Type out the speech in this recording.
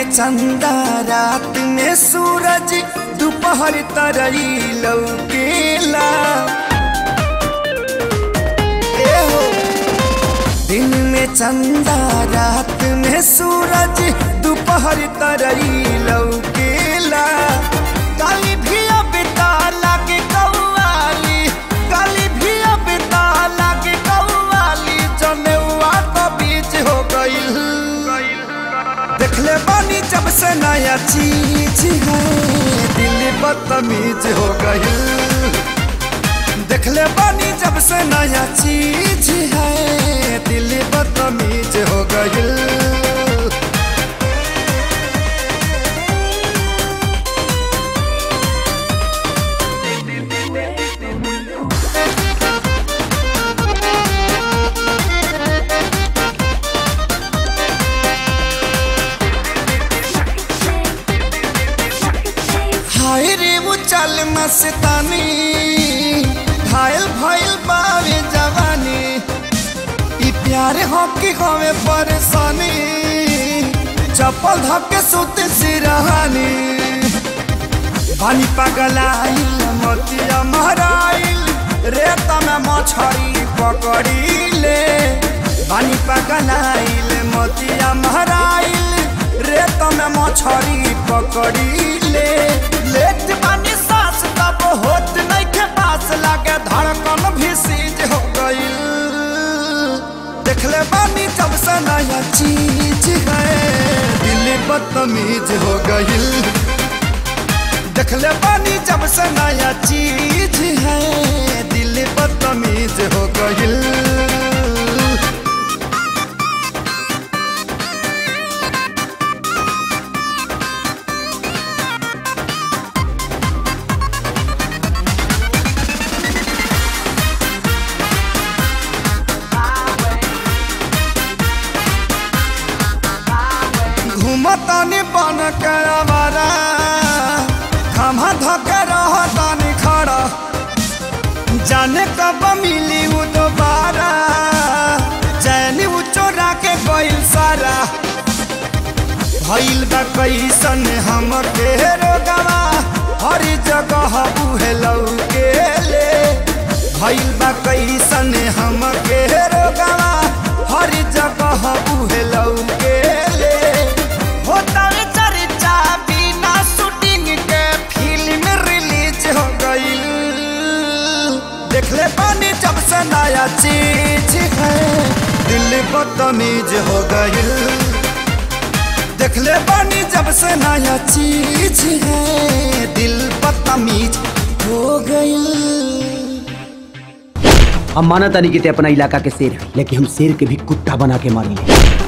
चंदा रात में सूरज दोपहर तरई लौकेला ए हो दिन में चंदा रात में सूरज दोपहर तरई लौकेला काली भी अब लागे कौवाली काली भी अब लागे कौवाली जनेवा तो बीच हो गईल देखले बानी जब से नया चीज है दिल बदतमीज हो गईल देखले बानी जब से नया चीज है दिल बदतमीज हो गईल हाय रे वो चल मस्तानी घायल भइल बावे जवानी ई प्यार हो कि हमें परेशानी चप्पल धक्के सुते सिरहानी पानी पगलाइल मोतिया महराइल रेत में मछरी पकड़ी ले पानी पगलाइल मोतिया महराइल रेत में मछरी पकड़ी ले लेट पानी सांस तब होत नहीं के पास लागे धड़कन भी सीज हो गई देखले बानी जब से नया चीज है दिल बदतमीज हो गई देखले बानी जब से नया चीज है दिल बदतमीज हो गई घूमतानी बन के आवारा खमा धके रहतानी खड़ा जाने कब मिली वो दोबारा चैनी वो चोरा के गइल सारा भइल बा कैसन हम के रोगवा हर जगह उहे लौके ले भइल बा कैसन हम के रोगवा हर जगह उहे लौके ले होता रे चर्चा बिना शूटिंग के फिल्म रिलीज हो गई देखले पानी जब से नया चीज है दिल बदतमीज हो गई देखले पानी जब से नया चीज है दिल बदतमीज हो गई हम माना तानी कि ते अपना इलाका के शेर है लेकिन हम शेर के भी कुत्ता बना के मारी